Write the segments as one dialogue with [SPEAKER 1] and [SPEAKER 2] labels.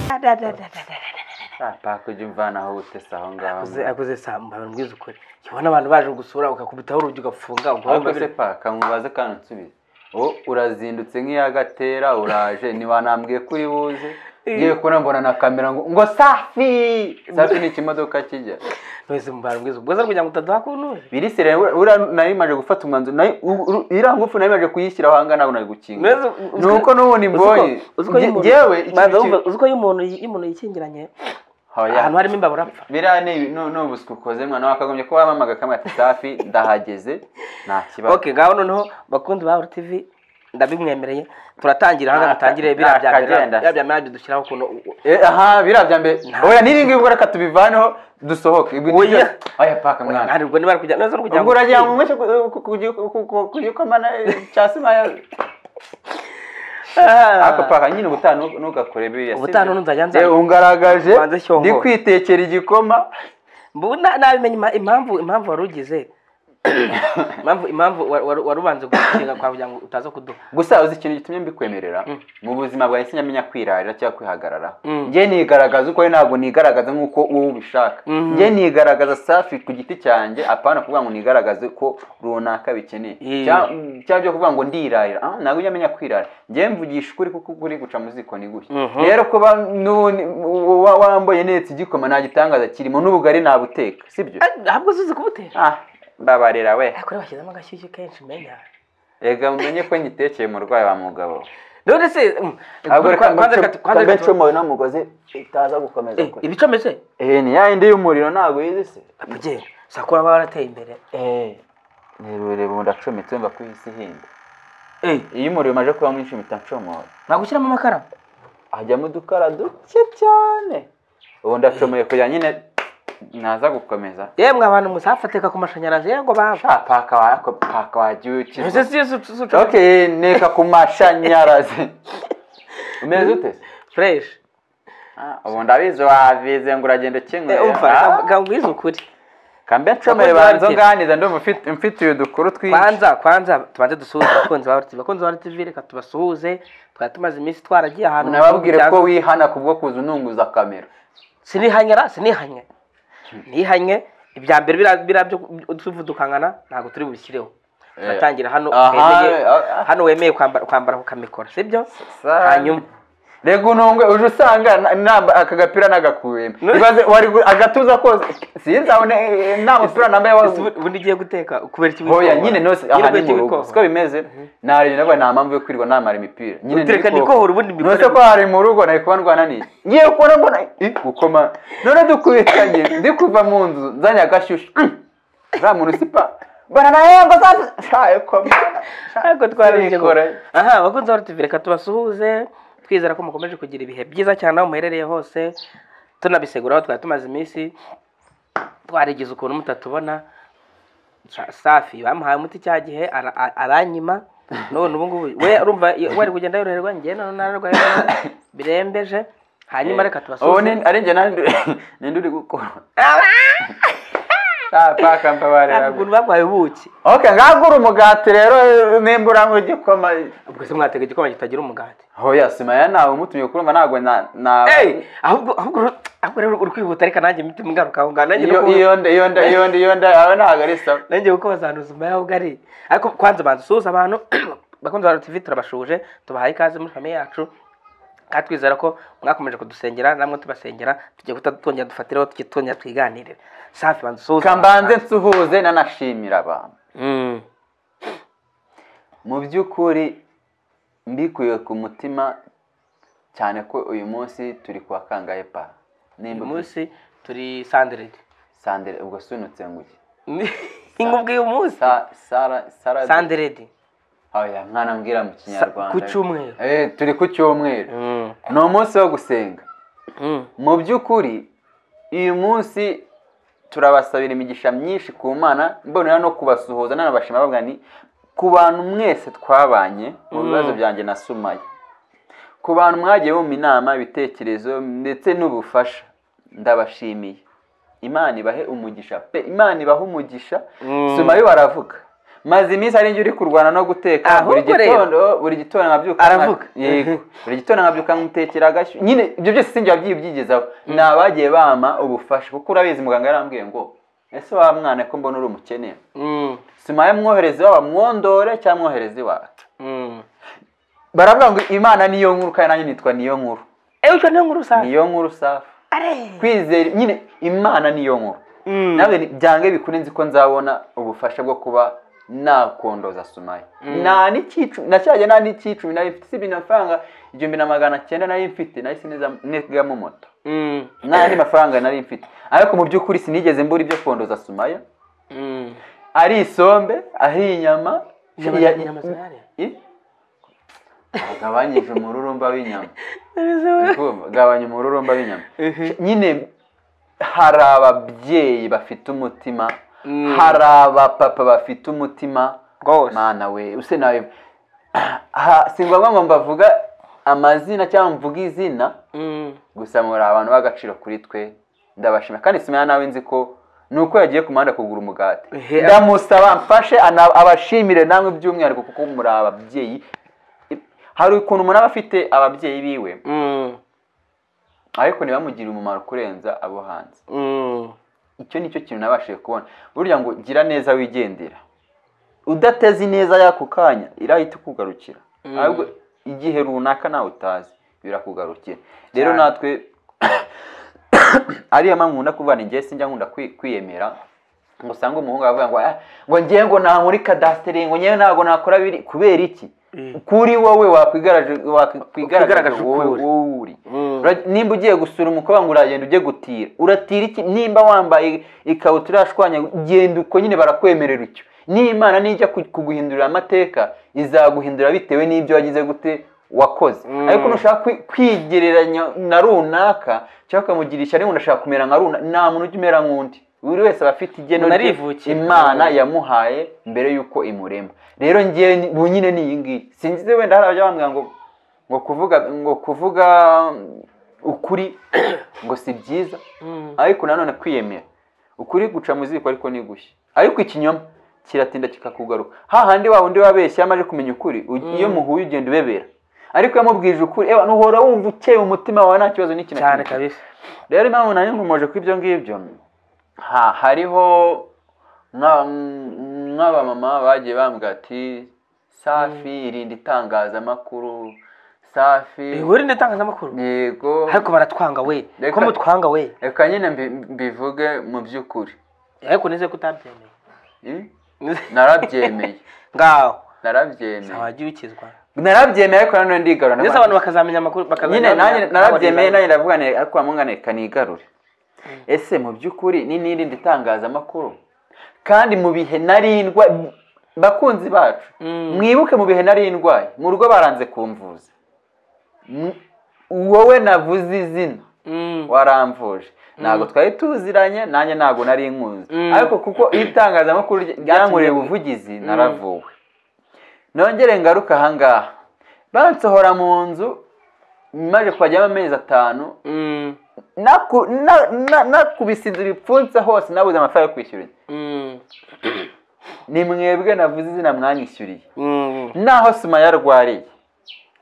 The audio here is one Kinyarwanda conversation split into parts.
[SPEAKER 1] da da da da da
[SPEAKER 2] pakujya umvana aho utese aho ngaho
[SPEAKER 3] Akoze akoze saa mbabara mbwiza ukuri ubona abantu baje gusura ukakubitaho urugi ugafunga
[SPEAKER 2] ahubwo
[SPEAKER 3] ubwonko
[SPEAKER 2] se paka mubaze kandi unsubize ubu urazindutse nk'iyagatera uraje ntiwanambwiye ko uri buze ngiye kubona mbona na kamera ngo ngo safi safi ni ikimodoka kijya
[SPEAKER 3] wese mubara mbwiza ubwo kugira ngo utaduha kunure
[SPEAKER 2] birisire nari maje gufata umwanzuro nari- u- u- iriya ngufu nari maje kuyishyiraho ahangana ntabwo nari gukinga
[SPEAKER 3] Mbese uzi-
[SPEAKER 2] ni uko n'ubundi
[SPEAKER 3] uzi ko-
[SPEAKER 2] mbonye
[SPEAKER 3] uzi ko iyo
[SPEAKER 2] Nge-
[SPEAKER 3] umuntu-
[SPEAKER 2] ngewe
[SPEAKER 3] Banza wumva,
[SPEAKER 2] ikintu ki-
[SPEAKER 3] uzi ko iyo umuntu iyo umuntu yikingiranye
[SPEAKER 2] Hoya.
[SPEAKER 3] ahantu harimo imbavu urapfa
[SPEAKER 2] biriya ni ni- ni ubuswi ukoze mwana wakagombye kuba wamamaga kamwe ati safi ndahageze nta kibazo
[SPEAKER 3] ok ngaho noneho bakunzi ba tv ndabimwemereye turatangira hanga
[SPEAKER 2] Naka-
[SPEAKER 3] dutangire biriya bya mbere
[SPEAKER 2] nakagenda.
[SPEAKER 3] biriya bya mbere nabyo dushyiraho ukuntu
[SPEAKER 2] Eh, aha biriya bya mbere oya n'iringi ubwo reka tubivaneho dusohoke Ibi-
[SPEAKER 3] Oya.
[SPEAKER 2] oya paka mwana
[SPEAKER 3] ntabwo niba ari kujya neza kugira
[SPEAKER 2] ubwo uragira ngo umwese kugikomana cya simaya ako paka nyine ubutanu ntugakore biriya
[SPEAKER 3] Ubutaha ntuzajya nzajya-
[SPEAKER 2] Eh, ungaragaje
[SPEAKER 3] Banze shyongo.
[SPEAKER 2] ndi kwitekera igikoma
[SPEAKER 3] mbu na- nabimenye ima- impamvu impamvu wari ugize impamvu impamvu wa- wa- wari ubanza gukinga kwa kugira ngo utaza kuduha
[SPEAKER 2] gusa uzi ikintu gitumye mbikwemerera mu buzima bwawe sinyamenya kwirarira cyangwa kwihagararaho
[SPEAKER 3] Mm.
[SPEAKER 2] njye nigaragaza uko ari, ntabwo nigaragaza nk'uko wowe ubishaka
[SPEAKER 3] Mhm.
[SPEAKER 2] njye nigaragaza safi ku giti cyanjye apana kuvuga ngo nigaragaze ko runaka bikeneye
[SPEAKER 3] Yeah.
[SPEAKER 2] Cya- mm, cyangwa byo kuvuga ngo ndirarira ah, ntabwo ujya amenya kwirarira njye mvugisha ukuri kuko ukuri guca mu ziko ni gushya
[SPEAKER 3] Mhm.
[SPEAKER 2] rero kuba n'ubundi wa- wambaye netse igikoma nta gitangaza kirimo n'ubugari nabuteka sibyo
[SPEAKER 3] ahubwo uzi kubutera
[SPEAKER 2] ah mbabarira we
[SPEAKER 3] ariko bashyizemo agashyushyu kenshi menya
[SPEAKER 2] ega mumenye ko nyitekeye umurwayi wa mugabo
[SPEAKER 3] none se mm,
[SPEAKER 2] ntabwo reka
[SPEAKER 3] kwanza reka tu- kwanza reka tu-
[SPEAKER 2] mbicomoye n'umugozi itaza gukomeza
[SPEAKER 3] Eh, ibicometse
[SPEAKER 2] eh ni ya yindi y'umuriro ntabwo yizise
[SPEAKER 3] apage sakura baba barateye imbere
[SPEAKER 2] eh ni rurerure ubu ndacometse wumva ko isi ihinda
[SPEAKER 3] eh
[SPEAKER 2] iyo umuriro umaze kuba mwinshi mpita ncomoye
[SPEAKER 3] nagushyiramo amakara
[SPEAKER 2] hajyamo udukara duke cyane ubu ndacomoye kugira nyine naza gukomeza
[SPEAKER 3] yemwe abantu musa hafatika ku mashanyarazi yego bava
[SPEAKER 2] sha paka wako paka wagiye
[SPEAKER 3] ese
[SPEAKER 2] ukiza
[SPEAKER 3] si yo su- su- su-
[SPEAKER 2] okay neka ku mashanyarazi umeze ute
[SPEAKER 3] fresh
[SPEAKER 2] Ah, ubu ndabizi wabize ngo uragenda ukinguye
[SPEAKER 3] Eh, umva
[SPEAKER 2] Ah.
[SPEAKER 3] reka- reka ngwize ukuri
[SPEAKER 2] kambe ncomere banza nganiza ndi umufite- mfitiye udukuru twinshi
[SPEAKER 3] kwanza kwanza tubanze dusuhuze abakunzi ba RTV abakunzi ba RTV reka tubasuhuze twari tumaze iminsi twaragiye ahantu mu bihugu
[SPEAKER 2] nababwire
[SPEAKER 3] bya-
[SPEAKER 2] ko wihana kubwo kuza ununguza kamera
[SPEAKER 3] sinihanyara sinihanye nihanye ibya mbere biriya- biriya byo tuvudukangana ntabwo turi bubishyireho turatangira hano
[SPEAKER 2] aha,
[SPEAKER 3] wemeye
[SPEAKER 2] ah, ah.
[SPEAKER 3] hano wemeye kwambara kwambara kukamikora sibyo
[SPEAKER 2] Sa-
[SPEAKER 3] hanyuma
[SPEAKER 2] rega unungwe uje usanga na- namba aka gapira nagakuyemo ibaze wari gu- agatuza kose sinzabone eh, nta mupira nambaye
[SPEAKER 3] ese
[SPEAKER 2] wa
[SPEAKER 3] ubu- ubundi ugiye guteka kubera iki
[SPEAKER 2] hoya nyine nose aha ni
[SPEAKER 3] kubera iki
[SPEAKER 2] mu rugo
[SPEAKER 3] wikohora?
[SPEAKER 2] siko bimeze narebye navuga nta mpamvu yo kwirirwa namara imipira nyine ndikohora.
[SPEAKER 3] Utereka ndikohora, ubundi mbikore.
[SPEAKER 2] nose ko hari mu rugo nari kuba ndwananiye ngiye kubona mbona eh, gukoma none dukubitanye ndi kuva mu nzu nzanye agashyushyu Mm. uriya muntu sipa baranahemba shaye koma
[SPEAKER 3] ntabwo twarabigezeho.
[SPEAKER 2] Turikora.
[SPEAKER 3] aha abakunzi ba RTV reka tubasuhuze twizera ko mukomeje kugira ibihe byiza cyane aho muherereye hose tunabisegura aho twari tumaze iminsi twarigize ukuntu mutatubona Sa- safi bamuhaye umuti cya gihe ara- a- aranyima none ubu ngubu we urumva iyo- wari kugenda yoroherwa njye none nararwaye birembeje hanyuma reka
[SPEAKER 2] ubu
[SPEAKER 3] tubasuhuze
[SPEAKER 2] ni ari njye nandi ninde uri gukora Ah, paka mbabarira
[SPEAKER 3] ukuntu barwaye ubuki
[SPEAKER 2] okay ngagura umugati rero eh, nimba uranywa igikoma
[SPEAKER 3] ubwo se mwatega igikoma kitagira umugati
[SPEAKER 2] hoya simaya nawe umutumye kurumva ntabwo na na
[SPEAKER 3] Hey, ahubwo ahubwo uru- ahubwo rero uri kwihuta ariko nanjye imitima ingaruka aho ngaho nanjye
[SPEAKER 2] iyo
[SPEAKER 3] nuko-
[SPEAKER 2] iyo nda iyo nda iyo nda iyo nda aho ntabwo ari sawa
[SPEAKER 3] nanjye kuko bazanduza nyuma y'aho ubwo ari ariko kwanza banza usuhuza abantu bakunze ba TV turabashuje tubahaye ikaze muri famiye yacu kandi twizera ko mwakomeje kudusengera namwe tubasengera tugiye guhita twongera dufatiraho tujye twongera twiganirire safi banza usuhuza
[SPEAKER 2] reka
[SPEAKER 3] abantu.
[SPEAKER 2] mbanze nsuhuze nanashimira abantu
[SPEAKER 3] Mm.
[SPEAKER 2] mu by'ukuri mbikuye ku mutima cyane ko uyu munsi turi kwa kangahe pa
[SPEAKER 3] uyu
[SPEAKER 2] nimba
[SPEAKER 3] munsi turi sanderedi
[SPEAKER 2] sandere ubwo sunutse ngo iki
[SPEAKER 3] inkubwe y'umunsi
[SPEAKER 2] Sa- sara sara
[SPEAKER 3] sanderedi
[SPEAKER 2] oya mwana mbwira mu kinyarwanda
[SPEAKER 3] ku cyumweru.
[SPEAKER 2] eh turi ku cyumweru
[SPEAKER 3] Mm.
[SPEAKER 2] ni umunsi wo gusenga
[SPEAKER 3] Mm.
[SPEAKER 2] mu by'ukuri uyu munsi turabasabira imigisha myinshi ku mana mbonera no kubasuhuza nanabashima bavuga ni ku bantu mwese twabanye mu bibazo byanjye na sumaya ku bantu mwagiye bumva inama ibitekerezo ndetse n'ubufasha ndabashimiye imana ibahe umugisha pe imana ibahe umugisha
[SPEAKER 3] Mm.
[SPEAKER 2] sumayo baravuga maze iminsi ari njye uri kurwana no guteka buri
[SPEAKER 3] Ahubwo rero.
[SPEAKER 2] gitondo buri gitondo nkabyuka nka-
[SPEAKER 3] Aravuga.
[SPEAKER 2] yego buri gitondo nkabyuka nkamutekera agashyo nyine ibyo byose sinjya byibyigezaho ni abagiye bampa ubufasha kuko urabizi muganga yarambwiye ngo ese wa mwana ko mbona uri umukene
[SPEAKER 3] Mm,
[SPEAKER 2] simaye mwohereze iwabo mwondore cyangwa mwohereze iwawe
[SPEAKER 3] mm.
[SPEAKER 2] baravuga ngo imana niyo nkuru kandi nanjye nitwa niyo nkuru
[SPEAKER 3] ewe icyo niyo nkuru usanga
[SPEAKER 2] niyo nkuru safi
[SPEAKER 3] are
[SPEAKER 2] kwizera nyine imana niyo nkuru
[SPEAKER 3] Mm.
[SPEAKER 2] nawe byange bikure nzi ko nzabona ubufasha bwo kuba nakondoza sumaya
[SPEAKER 3] Mm.
[SPEAKER 2] nta n'icyicumi nacyajya nta n'icyicumi nari mfite usibye amafaranga igihumbi na magana cyenda nari mfite nahise neza nigamo moto
[SPEAKER 3] Mm,
[SPEAKER 2] nta yandi mafaranga nari mfite ariko mu by'ukuri sinigeze mbura ibyo kondoza sumaya
[SPEAKER 3] mm.
[SPEAKER 2] ari isombe ari inyama
[SPEAKER 3] Inyama-
[SPEAKER 2] Ya-
[SPEAKER 3] inyama zirare?
[SPEAKER 2] I- agabanyije umururumba w'inyama
[SPEAKER 3] Ntabizi we.
[SPEAKER 2] Ndumva, gabanya umururumba w'inyama
[SPEAKER 3] Mhm.
[SPEAKER 2] nyine hari ababyeyi bafite umutima
[SPEAKER 3] Mm.
[SPEAKER 2] hari abapapa bafite umutima
[SPEAKER 3] Rwose.
[SPEAKER 2] mana we use nawe Ha- si ngombwa ngo mbavuga amazina cyangwa mvuge izina
[SPEAKER 3] Mm.
[SPEAKER 2] gusa muri abantu b'agaciro kuri twe ndabashima kandi simenya nawe nzi ko ni uko yagiye ku muhanda kugura umugati
[SPEAKER 3] Ehe.
[SPEAKER 2] ndamusaba mfashe ana- abashimire namwe by'umwihariko kuko muri ababyeyi hari ukuntu umuntu aba afite ababyeyi biwe
[SPEAKER 3] Mm.
[SPEAKER 2] ariko ntibamugirire umumaro kurenza abo hanze
[SPEAKER 3] Mm.
[SPEAKER 2] icyo ni cyo kintu nabashije kubona burya ngo gira neza wigendera udateze ineza y'ako kanya irahita ikugarukira
[SPEAKER 3] Mm.
[SPEAKER 2] ahubwo igihe runaka nawe utazi birakugarukira rero
[SPEAKER 3] Cyane.
[SPEAKER 2] natwe ariyo mpamvu nkunda kuvuga njye sinjya nkunda kwi- kwiyemera ngo usange umuhungu aravuga ngo "Ah, ngo ngewe ngo nta muri kadasiteri ngo ngewe ntabwo nakora biri kubera iki
[SPEAKER 3] Mm.
[SPEAKER 2] kuri wowe wakwigaragaje wakwigaragaje
[SPEAKER 3] Ukwigaragaje
[SPEAKER 2] wowe
[SPEAKER 3] ukuri.
[SPEAKER 2] wowe uri
[SPEAKER 3] Mm.
[SPEAKER 2] Ura- nimba ugiye gusura umukobwa ngo uragenda ujye gutira uratira iki nimba wambaye ikabutura yashwanya genda uko nyine barakwemerera icyo n'imana nijya ku- kuguhindurira amateka izaguhindura bitewe n'ibyo wagize gute wakoze
[SPEAKER 3] Mm.
[SPEAKER 2] ariko nushaka kwi- kwigereranya na runaka cyangwa ukamugira ishyari ngo ndashaka kumera nka runa nta muntu ujya umera nk'undi buri wese aba afite igeno
[SPEAKER 3] Umuntu
[SPEAKER 2] rye
[SPEAKER 3] arivukiye.
[SPEAKER 2] imana yamuhaye mbere y'uko imurema rero ngewe ni- ubu nyine ni iyi ngiyi sinzi wenda hari abajya bambwira ngo ngo kuvuga ngo kuvuga ukuri ngo si byiza
[SPEAKER 3] Mm.
[SPEAKER 2] ariko nanone kwiyemera ukuri guca mu ziko ariko ntigushye ariko ikinyoma kiratinda kikakugaruka hahandi wa undi wabeshya amaze kumenya ukuri u- iyo muhuye ugenda ubebera ariko iyo amubwije ukuri ewa nuhora wumva ukeye umutima wawe nta kibazo n'iki na
[SPEAKER 3] cyane
[SPEAKER 2] kimwe.
[SPEAKER 3] kabisa
[SPEAKER 2] rero impamvu nanjye nkomeje kuri ibyo ngibyo ha hariho nka- nk'abamama bagiye bambwira ati safi irinda itangazamakuru safi
[SPEAKER 3] ihuri n'itangazamakuru
[SPEAKER 2] yego
[SPEAKER 3] ariko baratwanga we
[SPEAKER 2] Reka-
[SPEAKER 3] ko mutwanga we
[SPEAKER 2] reka nyine mbi- mbivuge mu by'ukuri
[SPEAKER 3] ariko nize ko utabyemeye
[SPEAKER 2] Hmm?
[SPEAKER 3] Nize-
[SPEAKER 2] narabyemeye
[SPEAKER 3] ngaho
[SPEAKER 2] narabyemeye
[SPEAKER 3] wagiye ukizwa
[SPEAKER 2] narabyemeye ariko nanone ndigarura
[SPEAKER 3] ndetse abantu bakazamenya amakuru
[SPEAKER 2] nyine
[SPEAKER 3] bakazamenya-
[SPEAKER 2] nanjye narabyemeye nanjye ndavuga nti ariko wamunganeka nigarure ese mu by'ukuri ni n'irindi itangazamakuru kandi mu bihe narindwa bakunzi bacu
[SPEAKER 3] Mm.
[SPEAKER 2] mwibuke mu bihe narindwaye mu rugo baranze kumvuza M- wowe navuze izina
[SPEAKER 3] Mm.
[SPEAKER 2] waramvuje ntabwo twari tuziranye nanjye ntabwo nari nkunze
[SPEAKER 3] Mm.
[SPEAKER 2] ariko kuko itangazamakuru rya- ryankoreye ubuvugizi naravuwe nongere ngaruka ahangaha bansohora mu nzu maze kuhajyamo amezi atanu
[SPEAKER 3] Mm.
[SPEAKER 2] naku- na- na- nakubise inzu ibipfunse hose nabuze amafaranga yo kwishyura inzu.
[SPEAKER 3] Mm.
[SPEAKER 2] ni mwebwe navuze izina mwanyishyuriye
[SPEAKER 3] Mm.
[SPEAKER 2] naho sima yarwariye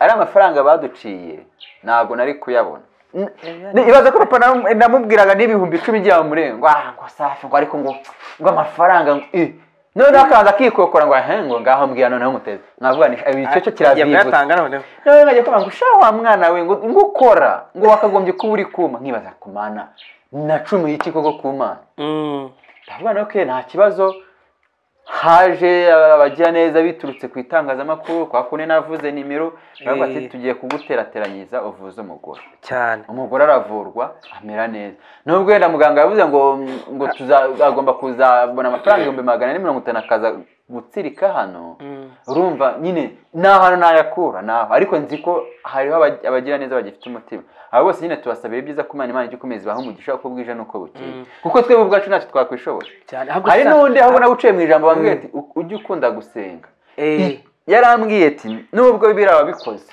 [SPEAKER 2] ari amafaranga baduciye ntabwo nari kuyabona N- ni- ibaza ko papa namu- namubwiraga n'ibihumbi icumi igihe bamurengwa ah ngo safi ngo ariko ngo ngo amafaranga ngo eh." noneho akaza akikokora ngo ahe ngo ngaho mbwira noneho muteze nkavuga ni ibi cyo cyo
[SPEAKER 3] Yagiye
[SPEAKER 2] kiravivutse
[SPEAKER 3] kuyatanga noneho
[SPEAKER 2] nawe nkajya kubona ngo sha wa mwana we ngo ngo ukora ngo wakagombye kuba uri kuma nkibaza ku mana nacumuye iki koko ku mana
[SPEAKER 3] Mm.
[SPEAKER 2] ndavuga nawe ko nta kibazo haje abagira neza biturutse ku itangazamakuru kwa kune navuze nimero baravuga ati
[SPEAKER 3] Eh.
[SPEAKER 2] tugiye kuguterateranyiriza uvuze umugore
[SPEAKER 3] cyane
[SPEAKER 2] umugore aravurwa amera neza nubwo wenda muganga yavuze ngo ngo tuza- agomba kuzabona amafaranga ibihumbi magana ane mirongo itanu akaza gutsirika hano
[SPEAKER 3] Mm.
[SPEAKER 2] urumva nyine ni ahantu nayakura ni aho ariko nzi ko hariho abag- abagira neza bagifite umutima abo bose nyine tubasabira ibyiza ko imana imana ijya ikomeza ibaha umugisha uko bwije n'uko bukeye
[SPEAKER 3] Mm.
[SPEAKER 2] kuko twebwe ubwacu ntacyo twakwishobora
[SPEAKER 3] cyane
[SPEAKER 2] hari
[SPEAKER 3] sasa-
[SPEAKER 2] n'undi aho ubona uciye mu ijambo bambwiye ati "U- ujye ukunda gusenga
[SPEAKER 3] Eh.
[SPEAKER 2] yarambwiye ati nubwo biriya wabikoze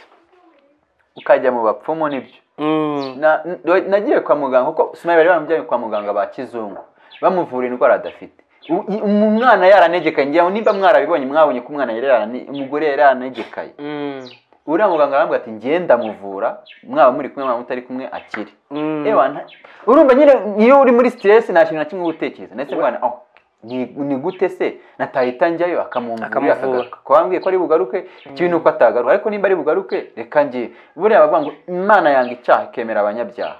[SPEAKER 2] ukajya mu bapfumu nibyo
[SPEAKER 3] Mm.
[SPEAKER 2] Na- n- nagiye kwa muganga kuko sumari bari bamujyanye kwa muganga ba kizungu bamuvura indwara adafite U- i- umwana yaranegekaye ngira ngo nimba mwarabibonye mwabonye ko umwana yari yarane- umugore yari yaranegekaye
[SPEAKER 3] Mm.
[SPEAKER 2] uriya muganga arambwira ati ngenda muvura mwaba muri kumwe mwaba mutari kumwe akire
[SPEAKER 3] Mm.
[SPEAKER 2] Ewa, nta- urumva nyine iyo uri muri stress nta kintu na kimwe uba utekereza ndetse
[SPEAKER 3] We-
[SPEAKER 2] mwana oh ni ni gute se natahita njyayo akamumvura
[SPEAKER 3] Akamuvura.
[SPEAKER 2] akagaruka kuba wambwiye ko ari bugaruke ikibi ni uko atagaruka ariko nimba ari bugaruke reka ngiye buriya bavuga ngo imana yanga icyaha ikemera abanyabyaha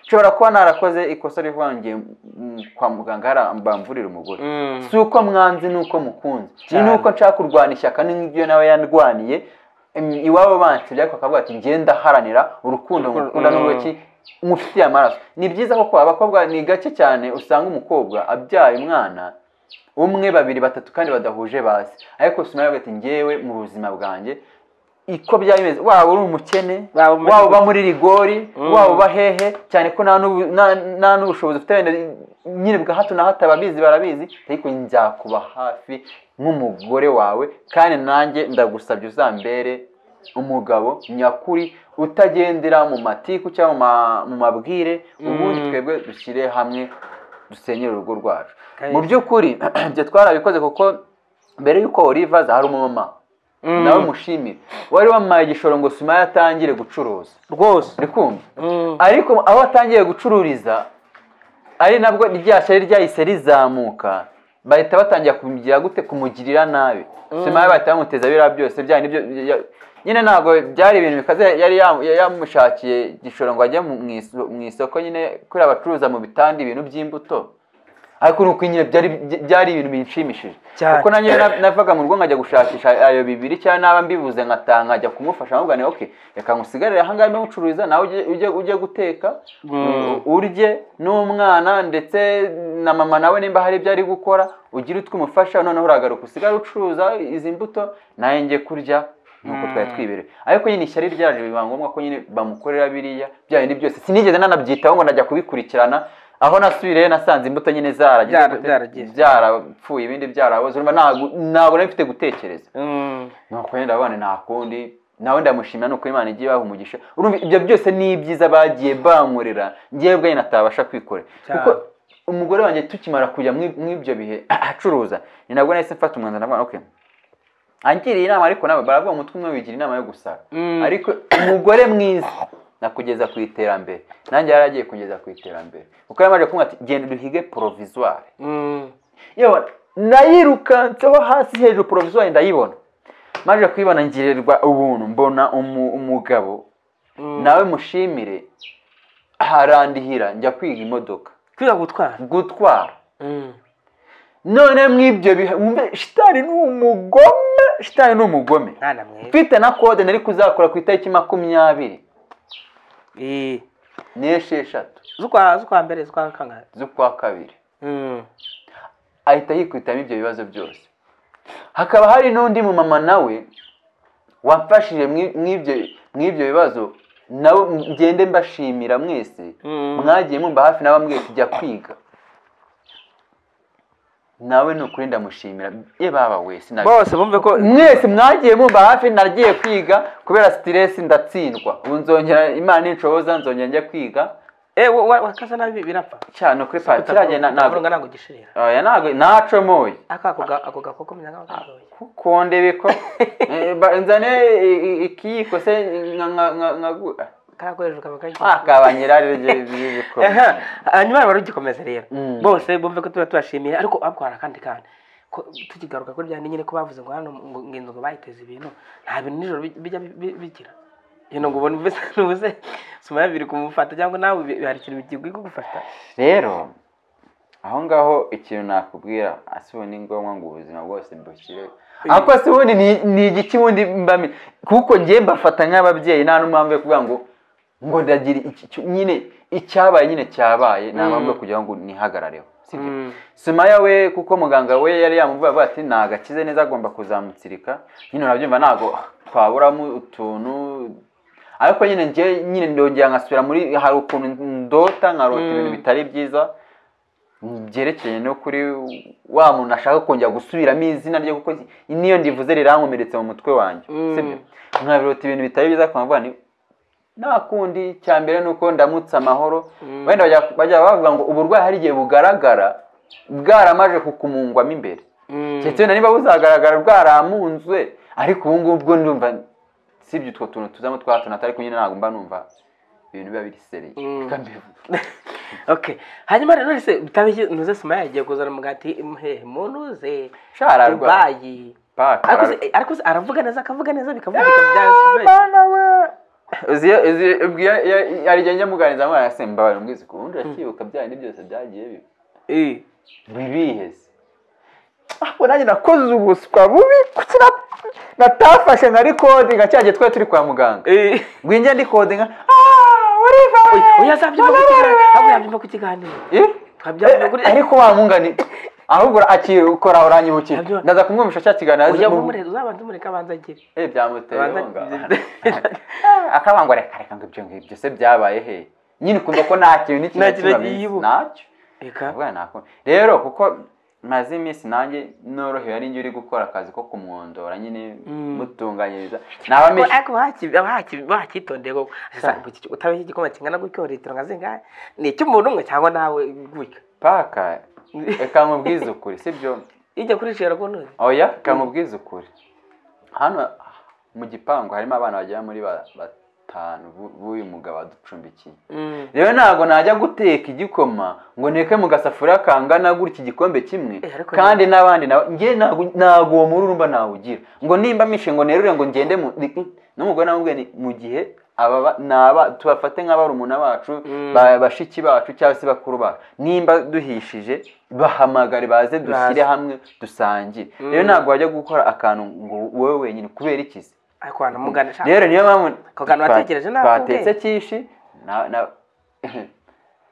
[SPEAKER 2] nshobora kuba narakoze ikosa rivuga ngo ngiye mm, kwa muganga hariya bamvurire umugore
[SPEAKER 3] Mm.
[SPEAKER 2] si uko mwanze ni uko mukunze ni
[SPEAKER 3] Cyane.
[SPEAKER 2] nuko nshaka kurwana ishyaka ni nk'ibyo nawe yarwaniye Em, iwabo bansibye ariko akavuga ati ngenda haranira urukundo
[SPEAKER 3] Urukundo,
[SPEAKER 2] mukunda
[SPEAKER 3] mm.
[SPEAKER 2] n'uruki mufitiye amaraso ni byiza kuko abakobwa ni gake cyane usanga umukobwa abyaye umwana umwe babiri batatu kandi badahuje basi ariko si nawe ati ngewe mu buzima bwanjye iko byaba bimeze waba uri umukene
[SPEAKER 3] Waba muri-
[SPEAKER 2] waba uba muri rigori
[SPEAKER 3] Mm.
[SPEAKER 2] waba uba hehe cyane ko nta n'ubu- nta- nta n'ubushobozi ufite wenda nyine bwa hato na hato ababizi barabizi ariko nzakuba hafi nk'umugore wawe kandi nanjye ndagusabye uzambere umugabo nyakuri utagendera mu matiku cyangwa mu ma- mu mabwire ubundi
[SPEAKER 3] Mm.
[SPEAKER 2] twebwe dushyire hamwe dusenyere urugo rwacu
[SPEAKER 3] Kandi-
[SPEAKER 2] mu by'ukuri ibyo twarabikoze kuko mbere y'uko Oliva aza hari umumama
[SPEAKER 3] Mm.
[SPEAKER 2] nawe mushimire wari wampaye igishoro ngo sima yatangire gucuruza
[SPEAKER 3] rwose
[SPEAKER 2] uri kumva
[SPEAKER 3] Mm.
[SPEAKER 2] ariko aho atangiye gucururiza ari nabwo rya shari ryahise rizamuka bahita batangira kumugira gute kumugirira nabi sima ye bahita bamuteza biriya byose bya nibyo ya- nyine ntabwo byari ibintu bikaze yari ya- ya- yamushakiye igishoro ngo ajye mu iso- mu isoko nyine kuri abacuruza mu bitanda ibintu by'imbuto ariko ni uko nyine byari byari ibintu binshimishije
[SPEAKER 3] Cyane.
[SPEAKER 2] kuko nanjye na- navaga mu rugo nkajya gushakisha ayo bibiri cyangwa naba mbibuze nkatanga nkajya kumufasha nkamubwira nti okay reka ngusigarire aha ngaha ndimo gucuruza nawe ujye- ujye ujye guteka
[SPEAKER 3] Mm.
[SPEAKER 2] urye n'umwana ndetse na mama nawe nimba hari ibyo ari gukora ugire utwo umufasha noneho uragaruka usigare ucuruza izi mbuto nawe njye kurya nuko twari twibereye ariko nyine ishyari ryaje biba ngombwa ko nyine bamukorera biriya bya bindi byose sinigeze nanabyitaho ngo najya kubikurikirana aho nasubiriyeyo nasanze imbuto nyine zaragize
[SPEAKER 3] Byara-
[SPEAKER 2] gute?
[SPEAKER 3] byaragize.
[SPEAKER 2] byarapfuye ibindi byaraboze urumva ntabwo ntabwo nari mfite gutekereza
[SPEAKER 3] Mm.
[SPEAKER 2] nuko yenda abana nta kundi nawe ndamushimira nuko imana igiye ibaha umugisha urumva ibyo byose ni ibyiza bagiye bankorera ngewe ubwanjye natabasha kwikorera
[SPEAKER 3] Cyane.
[SPEAKER 2] kuko umugore wanjye tukimara kujya muri- muri ibyo bihe acuruza ni nabwo nahise mfata umwanzuro ndavuga okay angiriye inama ariko nawe baravuga umutwe umwe wigira inama yo gusara
[SPEAKER 3] Mm.
[SPEAKER 2] ariko umugore mwiza nakugeza ku iterambere nanjye yari agiye kugeza ku iterambere kuko yari amaze kumwe ati genda duhige porovizuwari
[SPEAKER 3] Mm.
[SPEAKER 2] yewe nayirukanseho hasi hejuru poroviziyo ndayibona maje kuyibona ngirirwa ubuntu mbona umu- umugabo
[SPEAKER 3] Mm.
[SPEAKER 2] nawe mushimire harandihira njya kwiga imodoka
[SPEAKER 3] kwiga gutwara
[SPEAKER 2] gutwara
[SPEAKER 3] Mm.
[SPEAKER 2] none mw'ibyo bihe wumve shitani ni umugome shitani ni umugome
[SPEAKER 3] mwana mwiza
[SPEAKER 2] mfite na kode nari kuzakora ku itariki makumyabiri
[SPEAKER 3] Eh.
[SPEAKER 2] n'esheshatu
[SPEAKER 3] z'ukwa z'ukwa mbere z'ukwa kangahe
[SPEAKER 2] z'ukwa kabiri
[SPEAKER 3] Mm.
[SPEAKER 2] ahita yikwitamo ibyo bibazo byose hakaba hari n'undi mumama nawe wamfashije mw'i- mw'ibyo- mw'ibyo bibazo nawe ngende mbashimira mwese
[SPEAKER 3] Mm.
[SPEAKER 2] mwagiye mumba hafi nawe mwese jya kwiga nawe ni ukuri ndamushimira ye baba we sinabi-
[SPEAKER 3] bose bumve ko
[SPEAKER 2] mwese mwagiye mumba hafi nagiye kwiga kubera sitiresi ndatsindwa ubu nzongera imana inshoboza nzongera njya kwiga
[SPEAKER 3] eh wa- wa- wakaza nabi birapfa
[SPEAKER 2] cyane kuri patiraje
[SPEAKER 3] ntabwo ntabwo gishirira
[SPEAKER 2] nacomoye
[SPEAKER 3] aka ako ga- ako gakoko menya nk'aho
[SPEAKER 2] kondebe ko Eh, ba- nzane i- i- ikiyiko se nka- nka- nka- nkagu-
[SPEAKER 3] karakoreshwa bakajya
[SPEAKER 2] akabanyira ryo by'ibikoma.
[SPEAKER 3] aha hanyuma barugikomeza rero
[SPEAKER 2] Mm.
[SPEAKER 3] bose bumve ko tuba tubashimiye ariko abwara kandi kandi ko tukigaruka kuri bya nyine ko bavuze ngo hano ngo ngenzi ngo bayiteze ibintu nta bintu nijoro bij- bijya bi- bi- bigira yino ngo ubona ubuse ubuse suma biri kumufata cyangwa nawe bi- hari ikintu bikiguye kugufata
[SPEAKER 2] rero aho ngaho ikintu nakubwira asibu ni ngombwa ngo ubuzima bwose mbushyire ariko si ubundi ni ni igiki ubundi mbami kuko ngiye mbafata nk'ababyeyi nta n'umuhamvu yo kuvuga ngo ngo ndagira iki iki- nyine icyabaye nyine cyabaye nta mpamvu yo kugira ngo nihagarareho sibyo
[SPEAKER 3] Mm.
[SPEAKER 2] Sumaya we kuko muganga we yari yamuvuye avuga ati ntabwo akize neza agomba kuzamutsirika nyine urabyumva ntabwo twaburamo utuntu ariko nyine njye nyine ndongera nkasubira muri hari ukuntu ndota nkarota
[SPEAKER 3] Mm.
[SPEAKER 2] ibintu bitari byiza byerekeye no kuri wa muntu ashaka kongera gusubiramo izina rye kuko niyo ndivuze rirankomeretse mu mutwe wanjye
[SPEAKER 3] Mm.
[SPEAKER 2] sibyo nkabirota ibintu bitari byiza nkavuga nti nta kundi cya mbere ni uko ndamutse amahoro
[SPEAKER 3] Mm.
[SPEAKER 2] wenda bajya bajya bavuga ngo uburwayi hari igihe bugaragara bwaramaje kukumungwamo imbere keretse wenda niba buzagaragara bwaramunzwe ariko ubu ngubu bwo ndumva sibye utwo tuntu tuzamo twa tuntu atari kumwe ntabwo mba numva ibintu biba birisereye
[SPEAKER 3] Mm.
[SPEAKER 2] Reka mbivuge.
[SPEAKER 3] okay hanyuma rero se utabishyize ntuze sima yagiye kuzana umugati hehe munuze
[SPEAKER 2] Sha, ararwa.
[SPEAKER 3] dubayi
[SPEAKER 2] Paka,
[SPEAKER 3] ariko
[SPEAKER 2] ararwa.
[SPEAKER 3] se- ariko se aravuga neza akavuga neza bikavuga bya
[SPEAKER 2] uzi iyo- uzi iyo- ubwo iyo- iyo- hari igihe njya muganiriza mwana se mbabarira umwizi ku wundi urakibuka bya bindi byose byagiye biba bibihe se ahubwo nanjye nakoze ubuswa bubi kuki na- natafashe nka rikodi nka cya gihe twari turi kwa muganga ngwinjya ndikodinga
[SPEAKER 3] oya zabyumva ku kiganiro ahubwo yabyumva ku kiganiro Twabyabona kuri-
[SPEAKER 2] ariko wamungani ahubwo akikora uranyibukira
[SPEAKER 3] Nabyo-
[SPEAKER 2] ndaza kumwumvisha cya kiganiro
[SPEAKER 3] ujya
[SPEAKER 2] mu-
[SPEAKER 3] umureka uzabanza umureka abanza agire
[SPEAKER 2] Eh, byamuteye
[SPEAKER 3] Abanza-
[SPEAKER 2] inkunga. akabangwa reka reka ngo ibyo ngibyo byose byabaye he nyine ukumva ko nta kintu n'ikintu
[SPEAKER 3] Nta kintu
[SPEAKER 2] kibabizi.
[SPEAKER 3] yibuka.
[SPEAKER 2] ntacyo
[SPEAKER 3] reka
[SPEAKER 2] Ndavuga nako rero kuko maze iminsi nanjye norohewe ari njye uri gukora akazi ko kumwondora nyine
[SPEAKER 3] Mm.
[SPEAKER 2] mutunganyiriza naba
[SPEAKER 3] Ariko-
[SPEAKER 2] menshi
[SPEAKER 3] ariko bahaki- bahaki- bahakitondeye koko Sasa, iki- utabeshya igikoma kingana gutyo litiro nka zingahe ni icy'umuntu umwe cyangwa nawe gutya
[SPEAKER 2] paka reka nkubwize ukuri sibyo
[SPEAKER 3] ijya kuri shera kunoze
[SPEAKER 2] oya reka nkubwize ukuri hano mu gipangu harimo abana bagera muri ba- batanu bu- b'uyu mugabo waducumbikiye rero ntabwo najya guteka igikoma ngo neke mu gasafuriya kangana gutya igikombe kimwe
[SPEAKER 3] Eh, ariko
[SPEAKER 2] kandi n'abandi nabo- njye ntabwo ntabwo uwo mururumba nawugira ngo nimba mishe ngo nerure ngo ngende mu ni- n'umugore namubwiye ni mu gihe aba ba- ni aba tubafate nka barumuna bacu
[SPEAKER 3] Mm.
[SPEAKER 2] ba- bashiki bacu cyangwa se bakuru bacu nimba duhishije bahamagare baze dushyire
[SPEAKER 3] Baze.
[SPEAKER 2] hamwe dusangire rero
[SPEAKER 3] Mm.
[SPEAKER 2] ntabwo wajya gukora akantu ngo wowe wenyine kubera iki se
[SPEAKER 3] ariko wanamugana shaka
[SPEAKER 2] rero niyo mpamvu
[SPEAKER 3] Ako kantu watekereje ntabwo
[SPEAKER 2] twatetse
[SPEAKER 3] ubwenge.
[SPEAKER 2] kishi na na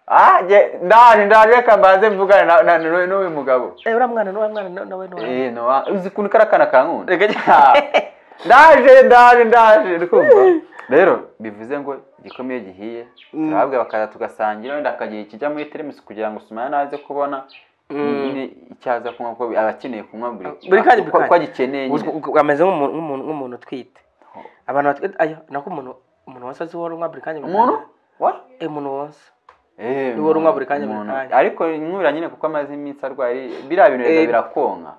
[SPEAKER 2] Ah, nge- ndaje ndaje reka mbanze mvugane na- na- na- n'uyu mugabo
[SPEAKER 3] Eh, uriya mwana n'uwa mwana na- nawe n'uwa
[SPEAKER 2] Eh, no, uzi ukuntu kariya kana kankunda
[SPEAKER 3] Reka-
[SPEAKER 2] Ah, ndaje ndaje ndaje uri kumva? rero bivuze ngo igikoma iyo gihiye
[SPEAKER 3] Mm.
[SPEAKER 2] turababwira bakaza tugasangira wenda akagira ikijya muri teremusi kugira ngo sumaya naze kubona
[SPEAKER 3] Mm.
[SPEAKER 2] nyine icyo aza kunywa kuko aba akeneye kunywa buri
[SPEAKER 3] buri kanya buri
[SPEAKER 2] uko- uko
[SPEAKER 3] kanya.
[SPEAKER 2] agikeneye nyine.
[SPEAKER 3] Uzwi- uzwi- ameze nk'umuntu nk'umuntu- nk'umuntu utwite abantu batwite ayo nako umuntu umuntu wonsa azi uhora unywa buri kanya buri
[SPEAKER 2] umuntu
[SPEAKER 3] kanya.
[SPEAKER 2] What?
[SPEAKER 3] Eh, umuntu wonsa
[SPEAKER 2] Eh,
[SPEAKER 3] Niwe urunywa buri kanya buri
[SPEAKER 2] umuntu-
[SPEAKER 3] kanya.
[SPEAKER 2] ariko inywera nyine kuko amaze iminsi arwaye biriya bintu
[SPEAKER 3] Eh.
[SPEAKER 2] rero birakonka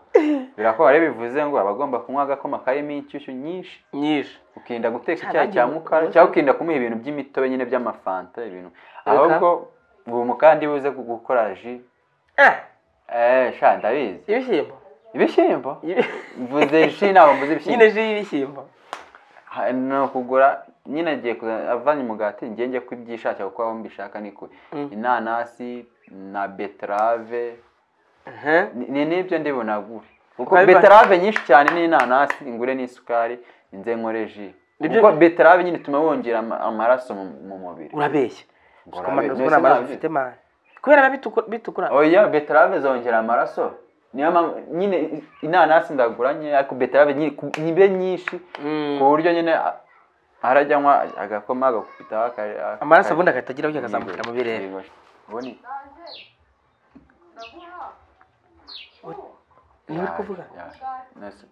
[SPEAKER 2] birakonka rero bivuze ngo aba agomba kunywa agakoma karimo inshyushyu nyinshi
[SPEAKER 3] nyinshi
[SPEAKER 2] ukirinda guteka
[SPEAKER 3] Cya
[SPEAKER 2] icyayi
[SPEAKER 3] nanjye
[SPEAKER 2] cya
[SPEAKER 3] ubu-
[SPEAKER 2] mukara
[SPEAKER 3] ubu-
[SPEAKER 2] cyangwa ukirinda kumuha ibintu by'imitobe nyine by'amafanta ibintu ahubwo ubu mukandi buze gu- gukora ji
[SPEAKER 3] eh
[SPEAKER 2] eh sha ndabizi
[SPEAKER 3] ibishyimbo
[SPEAKER 2] ibishyimbo
[SPEAKER 3] Ibi-
[SPEAKER 2] mvuze ji ntabwo mvuze ibishyimbo
[SPEAKER 3] nyine ji y'ibishyimbo
[SPEAKER 2] Ha, ni ukugura nyine agiye kuza- avanye umugati njye njye kubyishakira kuko aho mbishaka ni kure
[SPEAKER 3] Mm.
[SPEAKER 2] inanasi na beterave
[SPEAKER 3] Mhm.
[SPEAKER 2] Ni- ni n'ibyo ndi bunagure kuko
[SPEAKER 3] Biba-
[SPEAKER 2] beterave nyinshi cyane n'inanasi ingure n'isukari nze nkore ji
[SPEAKER 3] Nibyo-
[SPEAKER 2] kuko beterave nyine ituma wongera ama- amaraso mu mu mubiri
[SPEAKER 3] urabeshya
[SPEAKER 2] Ngo
[SPEAKER 3] ukamara
[SPEAKER 2] urabe-
[SPEAKER 3] uzwi
[SPEAKER 2] mbese
[SPEAKER 3] n'amaraso
[SPEAKER 2] nabyo-
[SPEAKER 3] ufite mani kubera biba bitukura- bitukura
[SPEAKER 2] oya beterave zongera amaraso niyo mpamvu nyine i- inanasi ndagura nyine ariko beterave nyine ku- nibe nyinshi
[SPEAKER 3] Mm.
[SPEAKER 2] ku buryo nyine a- arajya anywa agakoma agakubitaho akari- akari-
[SPEAKER 3] amaraso ubundi agahita agira gutya akazamukira mu birere
[SPEAKER 2] Yego. Ubundi-
[SPEAKER 3] ni uri kuvuga
[SPEAKER 2] Ya- ya- nasi-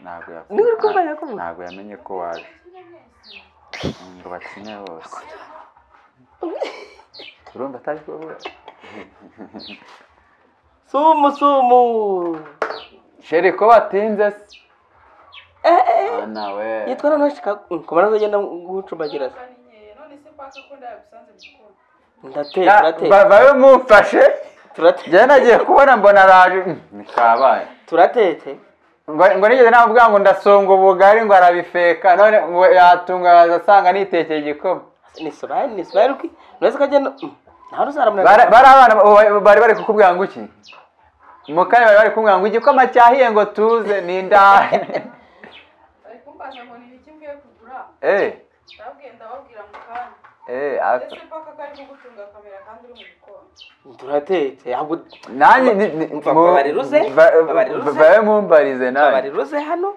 [SPEAKER 2] ntabwo ya-
[SPEAKER 3] Ni uri kuvuga, yakuvuga.
[SPEAKER 2] ntabwo yamenye ko waje ngo bakine bose urumva atari kuvuga
[SPEAKER 3] sumu sumu
[SPEAKER 2] sheri ko batinze se
[SPEAKER 3] Eh, eh, eh.
[SPEAKER 2] Ah, nawe
[SPEAKER 3] yitwa noneho shika kumara azagenda gucumbagira se ndateka
[SPEAKER 2] Ya,
[SPEAKER 3] turateka
[SPEAKER 2] ba- babe mumfashe
[SPEAKER 3] turate-
[SPEAKER 2] njyewe nagiye kubona mbona araje Mm, ntikabaye
[SPEAKER 3] turatetse
[SPEAKER 2] ngo ngo nigeze navuga ngo ndasonga ubugari ngo arabifeka none ngo yatungaza asanga nitekeye igikoma
[SPEAKER 3] ni sobayi ni sobayi ruki nurese kagenda nta ruzaramuna
[SPEAKER 2] Bara- bari abana ba- bari bari kukubwira ngo iki mu kanya bari bari kumubwira ngo igikoma cyahiye ngo tuze ni indaya
[SPEAKER 1] bari kumbaza ngo ni iki mvuye kugura
[SPEAKER 2] eh
[SPEAKER 1] ndabwiye ndababwira mu kanya
[SPEAKER 2] eh
[SPEAKER 1] ndetse
[SPEAKER 2] aka-
[SPEAKER 1] paka kari kugutunga kamera kandi uri mu gikoni
[SPEAKER 3] turatetse ahubwo
[SPEAKER 2] nanjye ni- ni-
[SPEAKER 3] Umva,
[SPEAKER 2] mu-
[SPEAKER 3] babariruze,
[SPEAKER 2] ba-
[SPEAKER 3] babariruze.
[SPEAKER 2] babe mumbarize nanjye
[SPEAKER 3] babariruze hano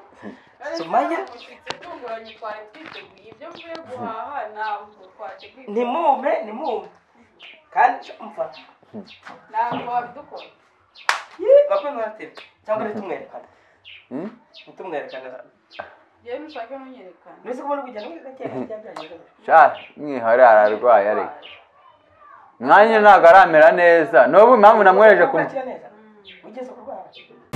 [SPEAKER 3] Sumaya.
[SPEAKER 1] umushyitsi utunguranye twari twiteguye ibyo mvuye guhaha ntabwo twateguye
[SPEAKER 3] ntimume nimume kandi cyo umva
[SPEAKER 1] ntabwo wabidukora
[SPEAKER 3] bakwe mwaratetse cyangwa ntitumwerekane
[SPEAKER 2] Hmm?
[SPEAKER 3] ntitumwerekane
[SPEAKER 1] yewe nushake ntunyerekane
[SPEAKER 3] nurese kubona kugenda gutya
[SPEAKER 2] sha mwihore ararwaye ariko mwanya ntabwo aramera neza n'ubu impamvu namwoheje ku
[SPEAKER 3] kumukira neza ugeze kurwara